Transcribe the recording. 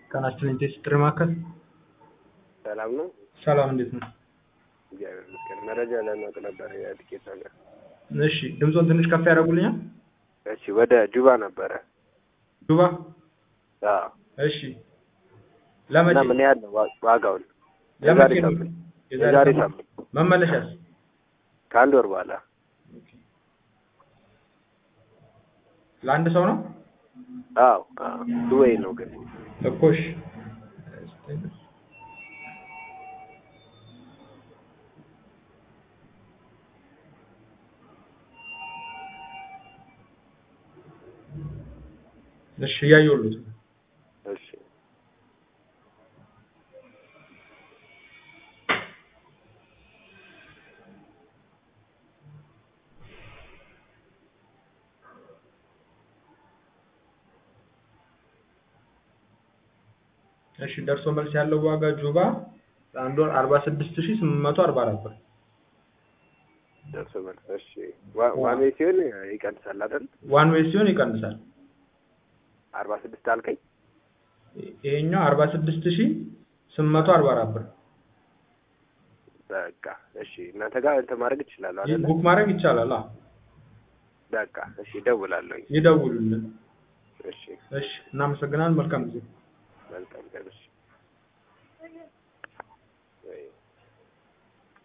ቀናችን እንዴት ጥሪ ማዕከል ሰላም ነው? ሰላም እንዴት ነው? እግዚአብሔር ይመስገን። መረጃ ለማወቅ ነበር የቲኬት ነገር። እሺ ድምፆን ትንሽ ከፍ ያደርጉልኛል? እሺ ወደ ጁባ ነበረ። ዱባ አዎ። እሺ ለመቼ እና ምን ያህል ነው ዋ- ዋጋውን? ለመቼ የዛሬ ነው? ሳምንት የዛሬ የዛሬ ሳምንት ሳምንት መመለሻስ? ከአንድ ወር በኋላ ለአንድ ሰው ነው? አዎ አዎ ዱባይ ነው ግን እኮ እሺ እሺ እያየሁልዎት ነው። እሺ እሺ ደርሶ መልስ ያለው ዋጋ ጁባ ለአንድ ወር አርባ ስድስት ሺህ ስምንት መቶ አርባ አራት ብር ደርሶ መልስ እሺ ዋ- ዋን ዌይ ሲሆን ይቀንሳል አይደል? ዋን ዌይ ሲሆን ይቀንሳል። አርባ ስድስት አልከኝ? ይሄኛው አርባ ስድስት ሺህ ስምንት መቶ አርባ አራት ብር በቃ እሺ እናንተ ጋር እንትን ማድረግ እችላለሁ አይደል? ቡክ ማድረግ ይቻላል። አዎ በቃ እሺ እደውላለሁኝ። ይደውሉልን። እሺ እሺ እናመሰግናለን። መልካም ጊዜ። መልካም ቀን እሺ